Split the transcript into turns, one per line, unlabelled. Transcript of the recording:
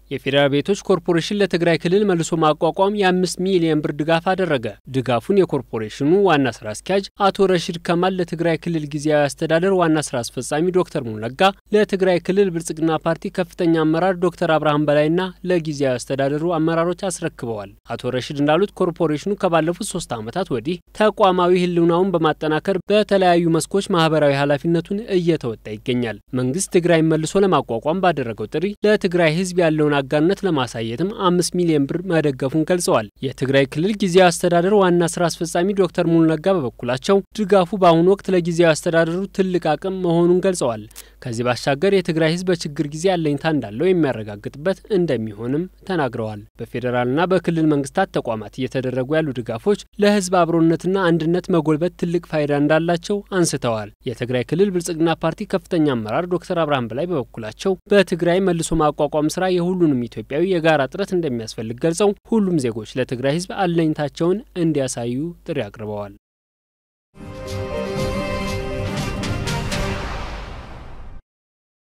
የፌዴራል ቤቶች ኮርፖሬሽን ለትግራይ ክልል መልሶ ማቋቋም የአምስት ሚሊዮን ብር ድጋፍ አደረገ። ድጋፉን የኮርፖሬሽኑ ዋና ስራ አስኪያጅ አቶ ረሺድ ከማል ለትግራይ ክልል ጊዜያዊ አስተዳደር ዋና ስራ አስፈጻሚ ዶክተር ሙሉነጋ፣ ለትግራይ ክልል ብልጽግና ፓርቲ ከፍተኛ አመራር ዶክተር አብርሃም በላይና ለጊዜያዊ አስተዳደሩ አመራሮች አስረክበዋል። አቶ ረሺድ እንዳሉት ኮርፖሬሽኑ ከባለፉት ሶስት ዓመታት ወዲህ ተቋማዊ ህልውናውን በማጠናከር በተለያዩ መስኮች ማህበራዊ ኃላፊነቱን እየተወጣ ይገኛል። መንግስት ትግራይን መልሶ ለማቋቋም ባደረገው ጥሪ ለትግራይ ህዝብ ያለውን አጋርነት ለማሳየትም አምስት ሚሊዮን ብር መደገፉን ገልጸዋል። የትግራይ ክልል ጊዜያዊ አስተዳደር ዋና ስራ አስፈጻሚ ዶክተር ሙሉነጋ በበኩላቸው ድጋፉ በአሁኑ ወቅት ለጊዜያዊ አስተዳደሩ ትልቅ አቅም መሆኑን ገልጸዋል። ከዚህ ባሻገር የትግራይ ህዝብ በችግር ጊዜ አለኝታ እንዳለው የሚያረጋግጥበት እንደሚሆንም ተናግረዋል። በፌዴራልና በክልል መንግስታት ተቋማት እየተደረጉ ያሉ ድጋፎች ለህዝብ አብሮነትና አንድነት መጎልበት ትልቅ ፋይዳ እንዳላቸው አንስተዋል። የትግራይ ክልል ብልጽግና ፓርቲ ከፍተኛ አመራር ዶክተር አብርሃም በላይ በበኩላቸው በትግራይ መልሶ ማቋቋም ስራ የሁሉንም ኢትዮጵያዊ የጋራ ጥረት እንደሚያስፈልግ ገልጸው ሁሉም ዜጎች ለትግራይ ህዝብ አለኝታቸውን እንዲያሳዩ ጥሪ አቅርበዋል።